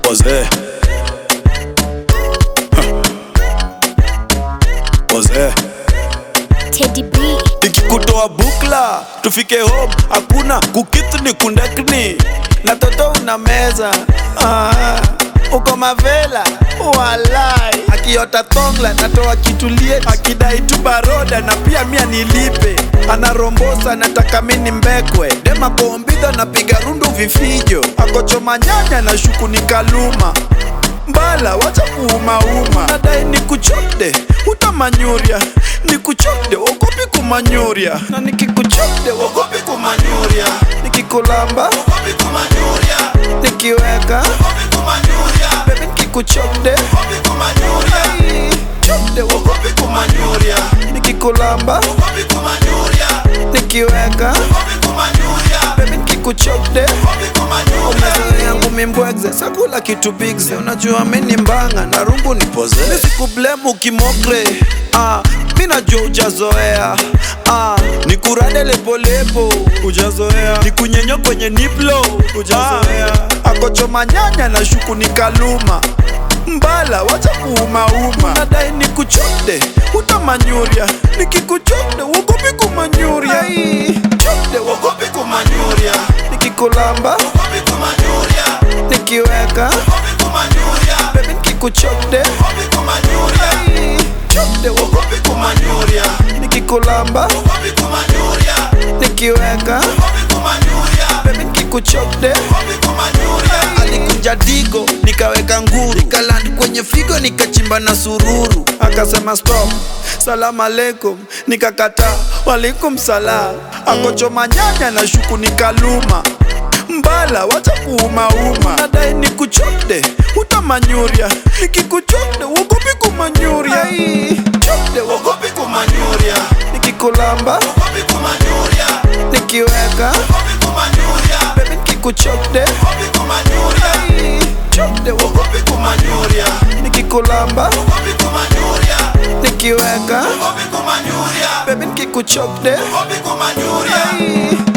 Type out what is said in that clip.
Wazee Wazee Teddy B. nikikutoa bukla tufike home hakuna kukitu ni kundakni na toto una meza ah, uko mavela walai akiota tongla natoa kitulie akidai tu baroda na pia mia nilipe anarombosa nataka mini mbekwe dema kombidha napiga rundu vifijo akochoma nyanya na shuku ni kaluma mbala wacha kuumauma nadai ni kuchode utamanyuria ni kuchode ogopi kumanyuria na nikikuchode ogopi kumanyuria nikikulamba ogopi kumanyuria nikiweka ogopi kumanyuria bebi nikikuchode ogopi kumanyuria chode ogopi kumanyuria nikikulamba ogopi kumanyuria nikiweka ogopi kumanyuria bebi nikikuchode ogopi kumanyuria umezoea yangu mimbwegze sakula kitu bigze unajua mini mbanga na rungu ni poze misikublemu kimokre ah, mi najua ujazoea ah, nikurade lepolepo ujazoea nikunyenyo kwenye niplo ujazoea ah, akochoma nyanya na shuku ni kaluma mbala wacha kuumauma nadai nikuchode utamanyuria nikikuchode wogopi kumanyuria chode wogopi kumanyuria nikikulamba wogopi kumanyuria nikiweka wogopi kumanyuria bebi nikikuchode wogopi kumanyuria chode wogopi kumanyuria nikikulamba wogopi kumanyuria nikiweka wogopi kumanyuria bebi nikikuchode wogopi kumanyuria alikuja digo nikaweka nguru nikaland kwenye figo nikachimba na sururu akasema stop salamu alaikum nikakata walikum salam akochoma nyanya na shuku nikaluma mbala wacha kuumauma nadai nikuchode utamanyuria nikikuchode wogopi kumanyuria chode wogopi kumanyuria nikikulamba wogopi kumanyuria nikiweka wogopi kumanyuria bebi nikikuchode wogopi kumanyuria chode wogopi kumanyuria nikikulamba wogopi kumanyuria nikiweka wogopi kumanyuria bebi nikikuchode wogopi kumanyuria